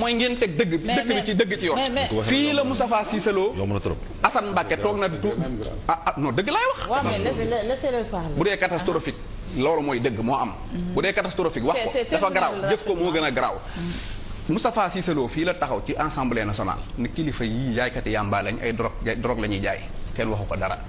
mooy ngeen teg dëgg Mais- dëkk bi mais- ci dëgg ci yoon mais- mais- fii la Moustapha Cissé Lo yomb na trop. Assane Mbacké toog na du ah ah non dëgg laay wax waaw mais laissez laissez-le parler. bu dee catastrophique loolu mooy dëgg moo am bu dee catastrophique wax ko Te- te- dafa te- garaaw te- jëf ko moo gën a garaaw Moustapha Cissé Lo fii la taxaw ci assemblée nationale ni kilifa yii jaaykati yàmbaa lañ ay drogue jaay- drogue la ñuy jaay kenn waxu ko dara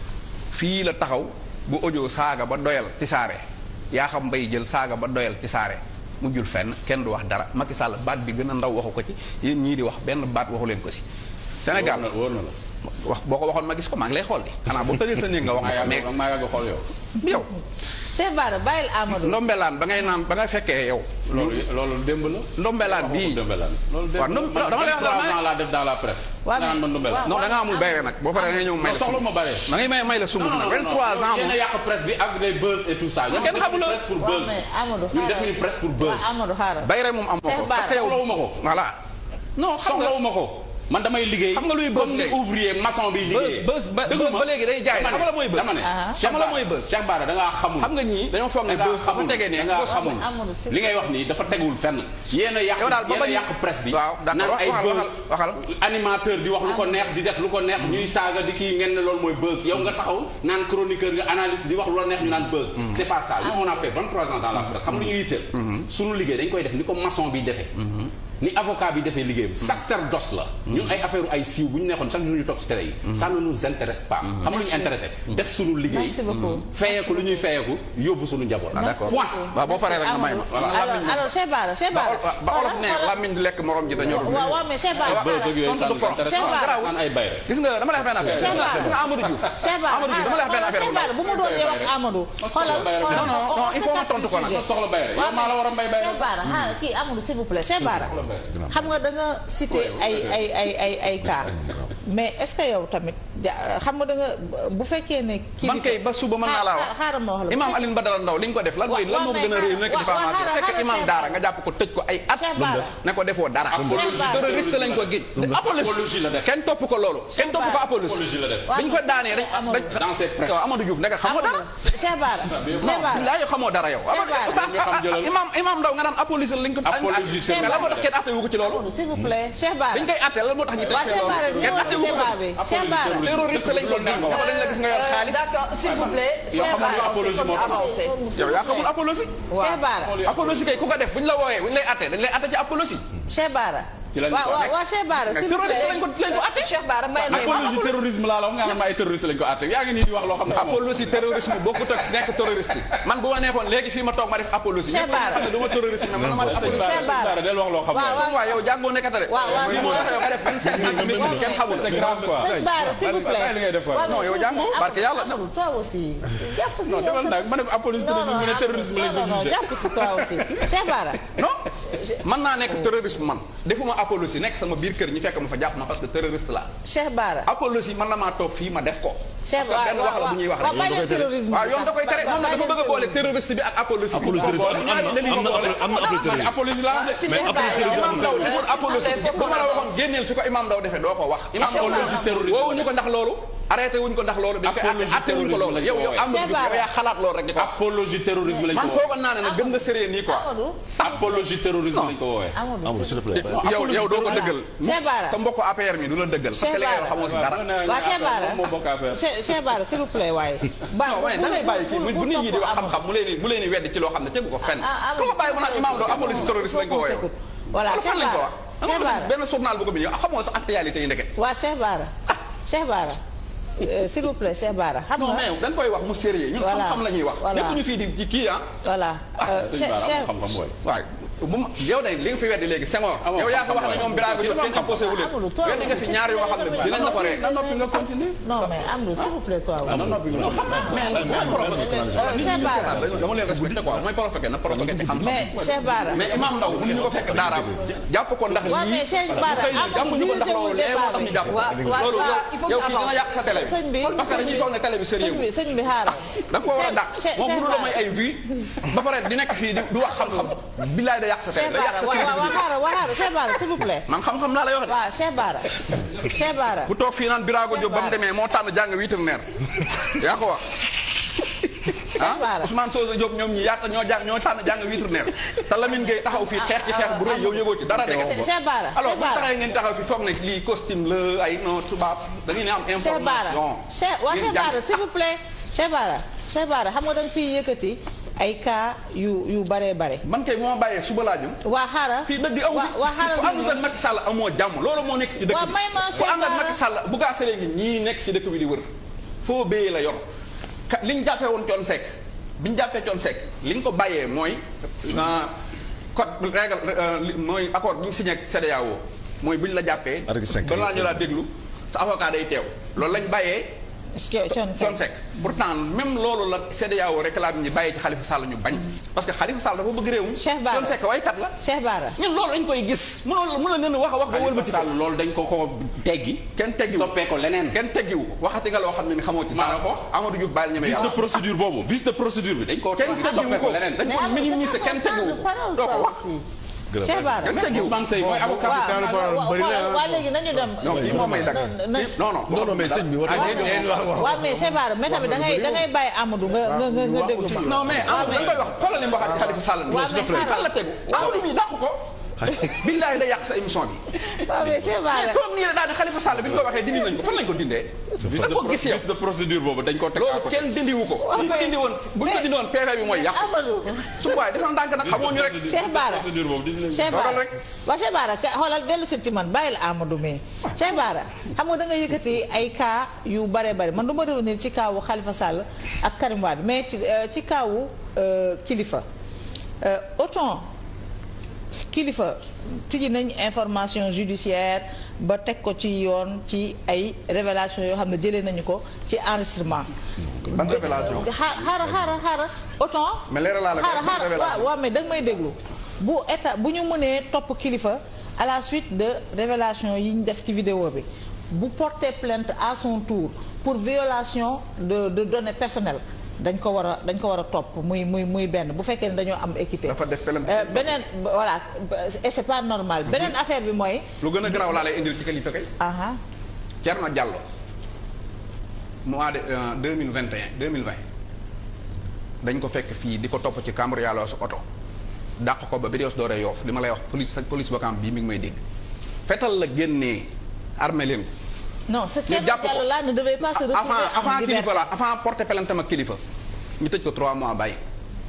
fii la taxaw bu audio saaga ba doyal tisaare yaa xam mbay jël saaga ba doyal tisaare mujjul fenn kenn du wax dara Macky Sall baat bi gën a ndaw waxu ko ci yéen ñii di wax benn baat waxu leen ko si Sénégal wóor na wóor na la. wax boo ko waxoon ma gis ko maa ngi lay xool di xanaa boo tëjee sa néeg nga wax maa ma ko mais yàgg maa yàgg xool yow. yow Cheikh Bara bàyyil Amadou. ndombelaan ba ngay naan ba nga fekkee yow loolu loolu démb la. ndombelaan bii Ndumbelaan. loolu démb waaw ndom- la dama lay wax man dama- 23 ans laa def dans la presse. Waaw, nga naan mais- man Ndumbelaan. non da nga amul bayre nag boo paree da ngay ñëw may non la soxla ma bare. da ngay may may la sunguf nag 23 ans yéen a moom yàq presse bi ak des buzz et tout ça. ñun kenn xamul la. presse pour waaw buzz. mais Amadou ñun xaaral. defuñu presse pour buzz. waaw Amadou xaaral. bayre moom amoo Cheikh ko Bara. parce que yow soxlawuma ko. voilà non xam nga soxlawuma ko. man damay liggéey. Xam nga luy buzz comme ni léegi? ouvrier maçon bi liggéey. buzz ba dëgg buzz ba léegi day jaay xam nga la mooy buzz dama ne Ah. xam nga la mooy buzz Cheikh Bara da ngaa xamul. xam nga ñii dañoo foog ne da ngaa buzz dafa xamul tegee ne da ngaa buzz xamul Amadou, c'est- li ngay wax nii dafa tegul fenn. yéen a yàq Yow daal ba yéen a bañ- yàq presse bi. waaw d'accord, naan ay waxal, buzz waxal, animateur di wax lu ko neex di def lu ko neex ñuy saaga di kii ngeen ne loolu mooy buzz yow nga taxaw naan chroniqueur nga analyste di wax lu la neex ñu naan buzz. c'est pas ça nous on a fait 23 ans dans la presse xam nga lu ñu yitteel. suñu liggéey dañ koy def ni ko maçon bi defee. ni avocat bi defee liggéeyam. sacerdoce la. ñun ay affaire ay siiw bu ñu nekkoon chaque jour ñu toog ci télé yi. ça ne nous intéresse pas. xam nga lu ñu intéressé. def suñu liggéey. Merci beaucoup. feyeeku lu ñuy feyeeku yóbbu suñu njaboot. Ah, d'accord. point. waaw boo paree rek nga may ma voilà alors alors Cheikh Bara Cheikh ba Bara. ol- ba olof ne làmmiñ di lekk morom ji dañoo waaw waaw mais Cheikh Bara. buzz ak yooyu ça tontu du nous for. intéresse Cheikh pas. Bara. naan ay bayre. gis nga dama lay wax benn affaire Cheikh Bara. gis nga Amadou Diouf Cheikh Bara Amadou Diouf dama lay wax benn affaire Cheikh Bara bu mu doon yow ak Amadou. xoolal bayre. xoolal Non, non, non, il faut ma tontu ko nag. ma soxla bayre yow maa la war a mbay bayre. Cheikh Bara xaaral kii Amadou s'il vous plaît Cheikh Bara xam nga da nga cité ay ay ay ay ay cas mais est-ce que yow tamit ja- xam nga da nga bu fekkee ne. kii man kay ba suba mën naa laa wax xaaral xaaral ma wax la. imaam Alioune Badara Ndaw li ñu ko def lan mooy lan moo ko gën a réew nekk waaw, waaw, diffamation xaaral, fekk xaaral, imaam Cheikh daara Bara. nga jàpp ko tëj ko ay at Cheikh Bara. ne ko defoo dara Apologie terroriste lañ ko géej Apologie la def. kenn topp ko loolu kenn topp ko apologie apologie la def. dañ ko daanee rek Amadou. dañ dans cette presse. waaw Amadou Diouf nekk xamoo dara Cheikh Bara Cheikh Bara billaay yow xamoo dara yow Cheikh Bara. Oustaz, nga xam jëlal. imaam imaam Ndaw nga naan apologie lañ ko Apologie mais lan moo tax kenn atte wu ko ci loolu Amadou s'il vous plaît Cheikh Bara. dañ koy atte lan moo tax ñu teg waa ci Cheikh Bara loolu kenn atte wu ko débat bi Cheikh Bara. terroriste lañ ko géej ne ko dañ la gis nga yor Euh, xaalis D'accord, s'il vous plaît. Yoo Cheikh xamul Bara, apologie c'est moo comme tax. avancé. yow yaa xamul apologie Cheikh Bara. apologie kay ku ko def bu ñu la wooyee bu ñu lay atte dañ lay atte ci apologie Cheikh Bara. Ci lañ waaw ko waaw waaw Cheikh Bara s'il vous terroriste plaît. lañ ko lañ ko atte Cheikh Bara may may ma apologie terrorisme laa la wax nga naan ma ay terroriste lañ ko àtte yaa ngi nii di wax loo xam ne xamoo. apologie terrorisme bokkut ak nekk terroriste man bu ma neexoon léegi fii ma toog ma def apologie Cheikh ñëpp dañu Bara. xam ne du ma terroriste mais man ma def apologie Cheikh Bara. del wax loo xam waaw sama waay yow jàngoo nekkatale waaw, waaw. lii moo tax yow nga def 27 ans mi kenn xamul c'est grave quoi. Cheikh Bara s'il vous plaît. bàyyi li ngay def waay. waaw, Non, yow s'il vous jàngoo, plaît. barke yàlla. Amadou toi aussi. jàpp si non yow defal tamit. nag ma ne ko apologie terrorisme mu ne terrorisme lañ ko non non jugé. jàpp si toi aussi Cheikh Bara. non mën naa nekk terroriste man defuma apologie nekk sama biir kër ñi fekk ma fa jàpp ma parce que terroriste la Cheikh Bara. apologie man na maa toog fii ma def ko Cheikh parce que benn wax la bu ñuy wax waaw rek bàyyi leen terrorisme waaw yoon da koy tere moom nag dafa bëgg a boole terroriste bi ak apologie bi apologie terroriste am na am na am na apologie terroriste. apologie laa wax de. Si mais Cheikh apologie Bara, terroriste imam Ndaw deful Euh, apologie s'il vous plaît, bu ma la waxoon génneel su ko imam Ndaw defee doo ko wax imam Ndaw Apologie terroriste woowuñu ko ndax loolu arrêté wuñ ko ndax loolu dañ koy Apologie atte wuñ ko loolu terrorisme yow yow lañ ko am Cheikh Bara. yow yaa xalaat loolu rek di ko wax apologie terrorisme lañ ko man woowee. foogoon naa ne nag gëm nga sérieux nii quoi Amadou. apologie terrorisme lañ ko woowee. Amadou Amadou s'il te plaît. yow yow doo ko dëggal Cheikh Bara. sa mbokku APR mi du la dëggal parce que li ngay wax xamoo si dara waa Cheikh Bara moo bokk affaire. Cheikh Cheikh Bara s'il vous plaît waaye. non waaye da ngay bàyyi kii bu nit ñi di wax xam-xam mu leen di mu leen di weddi ci loo xam ne tegu ko fenn ah, ah, ku ko bàyyi mu naan imam Ndaw apologie terroriste lañ ko woowee voilà wala fan Cheikh lañ ko Bara wax Cheikh Bara benn journal bu ko bi xamoo sa actualité yi ndeke waa Cheikh Bara Cheikh Bara euh, s'il vous plaît Cheikh Bara xam non nga mais dañ koy wax mu sérieux ñun Voilà. xam-xam la ñuy wax Voilà. nekk ñu fii di di kii ah voilà euh, sëñ Cheikh Bara Cheikh amul xam-xam booy. waaye bu ma yow day li nga fi weddi léegi Senghor Amoo yow yaa ko wax ne xam-xam ñoom Birago Diop kenn imposé wu leen Amadou, toi weddi nga fi aussi, ñaar yoo xam ne dinañ la ko ree na noppi nga continuer. non mais Amadou s'il vous plaît toi na aussi noppi nga mais nag mooy provoqué Euh, Cheikh Bara dama leen respecté quoi mooy provoqué na provoqué te xam mais Cheikh Bara mais imam Ndaw mënuñu ko fekk daaraam jàpp ko ndax waaw lii mais Cheikh Bara xëy na jàppuñu ko ndax loolu lee moo tax ñu jàpp ko Waaw, waaw, loolu waaw, il faut yow que fii dina yàq sa télé sëñ bi parce que dañuy foog ne télé bi sérieux sëñ bi sëñ bi xaaral da nga ko war a dàq Cheikh- moom Cheikh mënu la Bara. may ay vues ba pare di nekk fii di du wax xam-xam billaay da yàq sa télé Cheikh da yàq Bara sa waaw waaw waaw crédibilité xaaral waaw xaaral Cheikh Bara s'il vous plaît man xam-xam laa lay wax de waaw Cheikh Bara Cheikh Bara bu toog fii naan Birago Diop ba mu Bara. demee moo tànn jàng vétérinaire yaa ko wax ah Bara. Ousmane Sosa Diop ñoom ñi yaata ñoo jàng ñoo tànn jàng vétérinaire te Lamine Gueye taxaw fii xeex ci xeex bu rëy yow yëgoo ci dara de Cheikh Cheikh Bara alors Cheikh bu Bara taxee ngeen taxaw fi foog ne lii costume la ay non tubaab da ngeen am Cheikh Bara information Cheikh waa ngeen Cheikh jàng. Bara s'il vous plaît Cheikh Bara Cheikh Bara xam nga da nga fiy yëkkati ay cas yu yu baree bare man kay moo bàyyee suba laa jëm waa xaaral fii dëgg amu waa fi waa xaaral ku àndul ak Macky Sall amoo jàmm loolu moo nekk ci dëkk Waa, bi may ma ku Cheikh ànd ak Bara. Macky Sall bu gaa sëlee ngi ñii nekk ci dëkk bi di wër foo béyee la yor ka li ñu jàppee woon Thione Seck bi ñu jàppee Thione Seck li ñu ko bàyyee mooy ah, code règle euh, li- mooy accord bi ñu signé ak CEDEAO mooy bu ñu la jàppee Article cinq. balaa ñu laa déglu sa avocat day teew loolu lañ bàyyee Thione Thione Seck Seck pourtant même loolu la CEDEAO réclame ñi bàyyee ci Khalifa Sall ñu bañ parce que Khalifa Sall dafa bëgg réewum Cheikh Bara. Thione Seck waykat la Cheikh Bara ñun loolu dañ koy gis mënoo mën na leen wax a wax ba Khalifa wëlbati Sall loolu dañ ko ko teggi kenn teggiwu toppee ko leneen kenn teggiwu ko waxati nga loo xam ne ni xamoo ci Maa la dara ko wax. Amadou Diouf baal ñeme vice de yàlla procédure boobu vice de procédure bi dañ ko kenn teggiwu toppee ko ko leneen dañ ko minimiser kenn teggiwu ko doo ko wax Cheikh Bara kenn teggiwu ko Ousmane Seye mooy avocat waaw waaw waa léegi nañu dem non kii moom may dagg na- non non non non mais sëñ bi war waaw mais Cheikh Bara mais tamit da ngay da ngay bàyyi Amadou nga nga nga nga déglu ma non mais Amadou dañ koy wax xoolal li mu waxaat Khalifa Sall waaw, mais xaaral. fan la tegu Amadou mi dàq ko billaay da yàq sa émission bi waaw mais Cheikh Bara comme nii la daal di Khalifa Sall bi ñu ko waxee dindi nañ ko fan lañ ko dindee vice sa de ko gis yow vice de procédure boobu dañ ko teg à loolu côté. kenn dindiwu ko buñ ko dindi woon buñ ko dindi woon PV bi mooy yàq Amadou su waaye dafa ndànk nag xamoo ñu rek Cheikh Bara procédure boobu dindi nañ Cheikh Bara Dogal rek. waaw Cheikh Bara ka- xoolal dellu si ci man bàyyil Amadou mais Cheikh Bara xam nga da nga yëkkati ay cas yu bare bare man du ma revenir ci cas wu Khalifa Sall ak Karim Wade mais ci euh, ci cas wu euh, Kilifeu Euh, autant Kilifeu tijji nañ information judiciaire ba teg ko ci yoon ci ay révélation yoo xam ne jëlee nañu ko ci enregistrement ban révélation xaar xaara xaara xaara autant Mais leeralal la ko, xaara ban xaara révélation? waaw waaw mais da nga may déglu bu état bu ñu mënee topp kilifa à la suite de révélation yi ñu def ci vidéo bi bu porter plainte à son tour pour violation de de données personnelles dañ ko war a dañ ko war a topp muy muy muy benn bu fekkee ne dañoo am équité Dafa def plainte. Euh, beneen voilà et c'est pas normal beneen affaire bi mooy lu gën a garaaw laa lay indil ci Khalifa kay aha Thierno Diallo mois de deux mille vingt et un deux mille vingt dañ ko fekk fii di ko topp ci cambriolage su oto dàq ko ba Birios Doore Yoof li ma lay wax police police bokam bii mi ngi may dégg fetal la génnee armé leen ko non ce ñu Thierno jàpp ko Diallo là ne devait pas se retrouver avant en avant liberté. kilifa la avant porter plainte ma kilifa ñu tëj ko trois mois bàyyi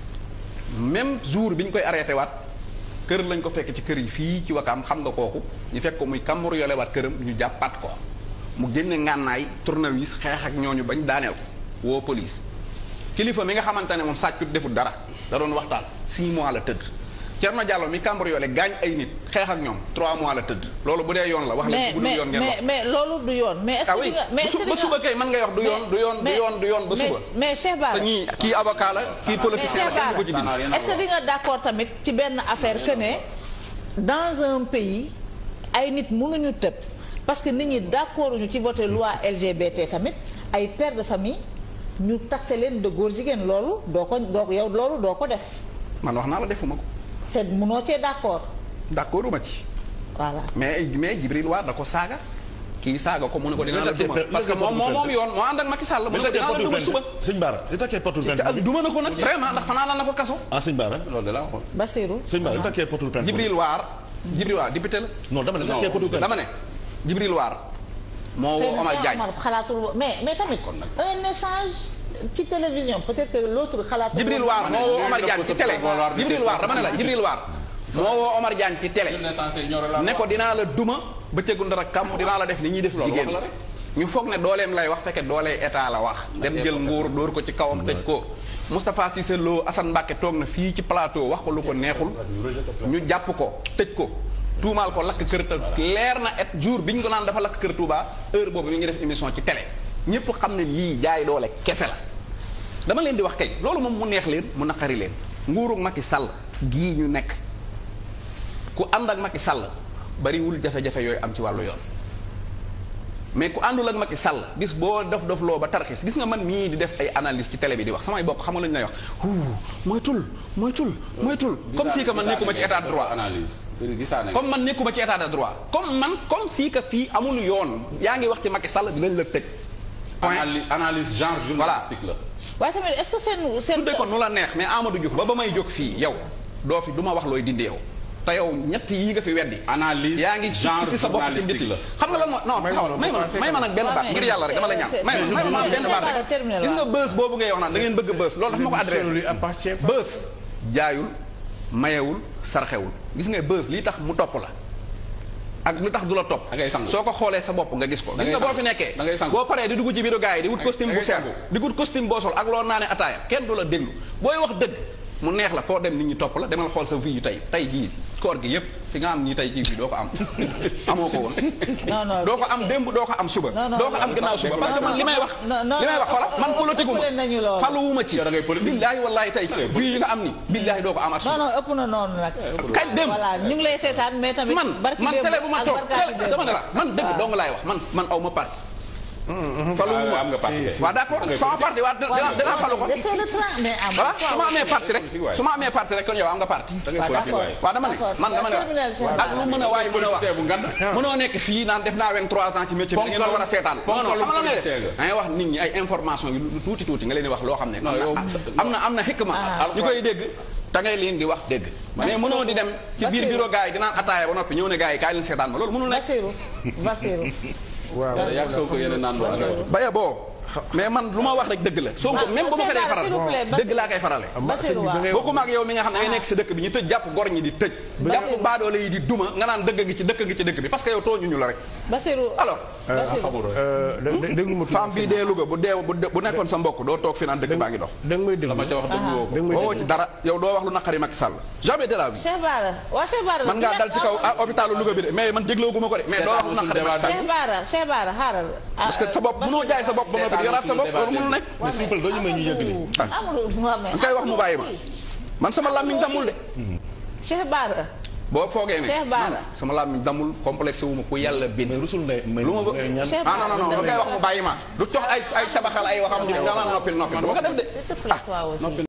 même jour bi ñu koy arrêté waat kër lañ ko fekk ci kër yi fii ci wakaam xam nga kooku ñu fekk ko muy kàmbur yole waat këram ñu jàppaat ko mu génne ngànnaay tournevis xeex ak ñooñu bañ daaneel ko woo police kilifa mi nga xamante ne moom sàccut deful dara da doon waxtaan 6 mois la tëdd Thierno Diallo mi kàmbur yole gaañ ay nit xeex ak ñoom 3 mois la tëdd loolu bu dee yoon la wax leen mais bu dul mais yoon ngeen wax mais mais loolu du yoon mais est-ce ah que oui di nga mais est-ce que di ba nga suba kay mën ngay wax du yoon du yoon du mais- yoon du yoon ba mais- suba mais Cheikh Bara te ñii kii avocat la kii mais politicien Cheikh la kenn du ko ci Bara Ça n'a dindi rien à est-ce que di nga d'accord tamit ci benn affaire que ne dans un pays ay nit mënuñu tëb parce que nit ñi d'accord ñu ci voter loi LGBT tamit ay pères de famille ñu taxé leen de góor jigéen loolu doo ko doo ko yow loolu doo ko def man wax naa la defuma ko te mënoo cee d'accord d'accord uma ci voilà mais mais Jibril Waar da ko saaga kii saaga ko mu ne ko dinaa la Mais duma mais parce que moom moom moom yoon moo ànd ak Macky Sall mu ne mais ko takkee dinaa la portul duma suba plainte sëñ Bara li takkee portul plainte te duma na ko nag vraiment ndax fanaa la na ko kaso ah sëñ Bara loolu de la waxoon. Bassirou sëñ Bara li takkee portul plainte Jibril Waar Jibril Waar député la non dama ne li takkee portul plainte dama ne Jibril Waar moo woo Omar Diagne xalaatul mais mais tamit un échange ci télévision peut-être que l'autre xalaatul Jibril Waar moo woo Omar Diagne ci télé Waar di Jibril Waar dama ne la Jibril Waar moo woo Omar Diagne ci télé L'une essentielle ñoo la ne ko dinaa la duma bëccëgu ndara kàmm dinaa la def ni ñuy def Loolu jigéen wax la rek. ñu foog ne dooleem lay wax fekke doolee état la wax dem jël nguur dóor ko ci kawam tëj ko Moustapha Cissé Lo Assane Mbacke toog na fii ci plateau wax ko lu ko neexul ñu jàpp ko tëj ko tuumaal ko lakk kër ta leer na et jour bi ñu ko naan dafa lakk kër Touba heure boobu mi ngi def émission ci télé ñëpp xam ne lii jaay doole kese la dama leen di wax kay loolu moom mu neex leen mu naqari leen nguuru Macky Sall gii ñu nekk ku ànd ak Macky Sall bariwul jafe-jafe yooyu am ci wàllu yoon mais ku àndul ak Macky Sall bis boo def def loo ba tarxis gis nga man mii di def ay analyse ci télé bi di wax samay bokk xam nga lu ñu lay wax huu moytul moytul moytul comme si que man nekkuma ci état de droit analyse gisaane comme man nekkuma ci état de droit comme man comme si que fii amul yoon yaa ngi wax ci Macky Sall dinañ la tëj point analyse analyse genre journalistique la. waaye tamit est-ce que seen seen. tuddee ko nu la neex mais Amadou Diouf ba ba may jóg fii yow doo fi du ma wax looy dindi yow te yow ñett yii nga fi weddi. analyse yaa ngi genre ci sa bopp ci journalistique biti la. xam nga lan moo non taxawal may ma nag may ma nag benn baat ngir yàlla rek dama la ñaan may ma may ma benn baat rek gis nga bës boobu ngay wax naan da ngeen bëgg bës loolu dafa ma ko adressé bës jaayul mayewul sarxewul gis nga bës lii tax mu topp la ak lu tax du la topp Da ngay sangu. soo ko xoolee sa bopp nga gis ko Da gis ngay nga boo sangu. fi nekkee Da ngay sangu. boo paree di dugg ci biiru gars yi di wut costume da bu ngay seer sangu. di wut costume boo sol ak loo naane ataaya kenn du la déglu booy wax dëgg mu neex la foo dem nit ñi topp la demal xool sa vie yu tey tey jii koor gi yépp fi nga am ñi tey jii fii doo ko am amoo ko woon non non doo ko am démb doo ko am suba Non, non, doo ko am non, gannaaw suba parce que man li may wax non, non, li may wax non, xoolal man ëpp- politique wu ëppale nañu ma loolu. faluwuma ci Yow da ngay politique. billaahi wallaahi tey vie yi nga am ni billaahi doo ko amaat non suba non ëpp na noonu nag. kañ dem voilà ñu ngi lay seetaan mais tamit. man barki man démb télé bu ma ak toog barkaati télé démb. dama ne la man dëgg waaw. dong laay wax man man aw ma parti Ah, faluwuma am nga parti. waaw d'accord sama parti waa dinaa dinaa falu ko c'est le train mais am. voilà su ma amee parti rek su ma amee parti rek kon yow am nga parti da ngay waaw politique d'accord. waaye. waaw dama ne man dama ne Terminal, wax Cheikh ak lu mën a waay mën a wax politicien bu ngand. mënoo nekk fii naan def naa 23 ans ci métier bi da ngeen ma war a seetaan non non xam nga lan ngay def politicien nga. da ngay wax nit ñi ay information yu lu tuuti tuuti nga leen di wax loo xam ne Non, yow- am na am na xikma ñu koy dégg da ngay leen di wax dégg mais mënoo di dem ci biir bureau gars yi di naan ataaya ba noppi ñëw ne gars yi kaay leen seetaan ma loolu mënul nekk Bassirou Bassirou. yaa ngi Sonko yéen a naan doon. baya boo mais man lu ma wax rek dëgg la soo ko même bu ma ko dee faral s'il vous plaît, dëgg laa koy farale Bassirou waaw. bokkuma ak yow mi nga xam ne ngay nekk si dëkk bi ñu tëj jàpp gor ñi di tëj jàpp baadoole yi di duma nga naan dëgg ngi ci dëkk ngi ci dëkk bi parce que yow tooñuñu la rek Bassirou. alors Bassirou. déglu ma tuuti femme bii dee Louga bu dee bu bu nekkoon sa mbokk doo toog fi naan dëkk baa ngi dox da nga may déglu la ma ca wax dëgg woo ko. da nga may boo déglu ci dara yow doo wax lu naqari Macky Sall jamais de la vie Cheikh Bara waa Cheikh Bara. man ngaa dal ci kaw ah hôpitalu Louga bi de mais man dégloo gu ma ko de mais doo wax lu naqari Macky Sall Cheikh Bara Cheikh Bara xaaral. parce que sa bopp mënoo jaay sa bopp ba noppi di yoraat sa bopp loolu mënul nekk mais s'il vous plaît doo ñu may ñu yëgli. Amadou waaw mais. nga koy wax mu bàyyi ma man sama làmmiñ damul de Cheikh Bara. boo foogee ne Cheikh Bara. non, sama làmmiñ damul complexe wu ma ku yàlla bind mais rusul ndey may lu ma ngay ñaan. Cheikh ah non non non da koy wax mu bàyyi ma du tox ay ay cabaxal ay waxam nga naan noppil noppil du ma ko def de S'il te plaît toi aussi.